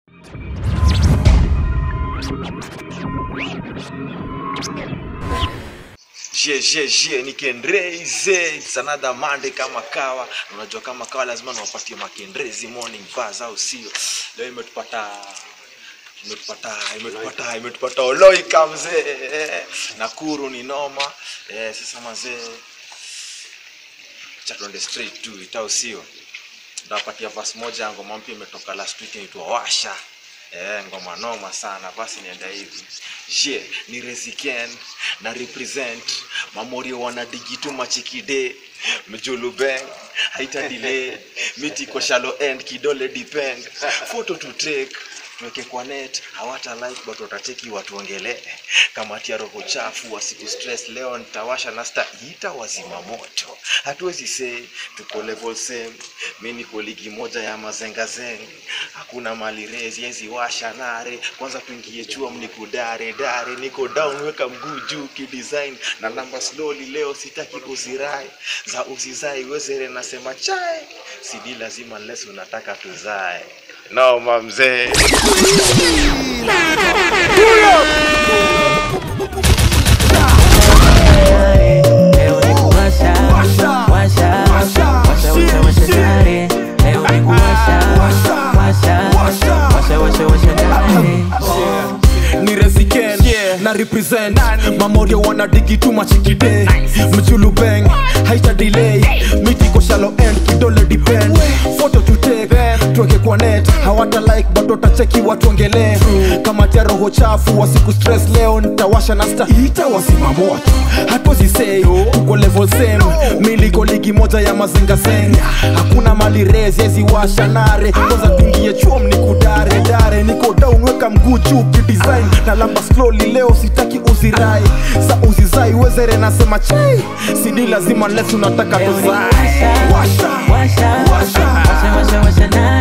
Je, je, je, ni Kendreze. It's another Monday kama kawa. Unajua kama kawa lazima niwapatie makendrezi morning buzz au sio? Leo imetupata imetupata imetupata imetupata Oloika mzee. Nakuru ni noma. Eh, sasa mazee cha tuende straight tu itao sio? Ndawapatia verse moja ya ngoma mpya imetoka last week inaitwa Washa. Eh, ngoma noma sana. Basi nienda hivi. Je, ni Reziken na represent Mamorio wana digitu machikide Mjulu bang haita delay miti kwa shallow end kidole depend photo to take tuweke kwa net hawata like but watacheki watuongelee kamati ya roho chafu wasiku stress leo nitawasha na sta ita wazima moto hatuwezi say tuko level same mi niko ligi moja ya mazengazeng hakuna mali rezi yezi washa nare kwanza tuingie chuo mnikudare dare niko down weka mguu juu kidesign na namba slowly leo sitaki kuzirai za uzizai wezere nasema chai sidi lazima unless unataka tuzae no mamzee Leo ni kuwasha, washa, washa, washa, washa tare. Leo ni kuwasha, washa, washa, washa, washa tare. ni Reziken na represent mamorio wana digi tu machikide mjulu bang haita delay miti ko shallow end kidole depend photo to take tuweke kwa net hawata like but watacheki watuongelee kama tia roho chafu wasiku stress leo nitawasha na sta ita wazima moto hatuwezi say tuko level same miliko ligi moja ya mazinga zenga hakuna mali rezi yezi washa nare kwanza tuingie chuo mnikudare dare niko down weka mguu juu kidesign na lamba slowly leo sitaki uzirai sa uzizai wezere nasema chai sidi lazima les unataka Leo ni tuzae kuwasha, washa washa, washa, washa, washa tare.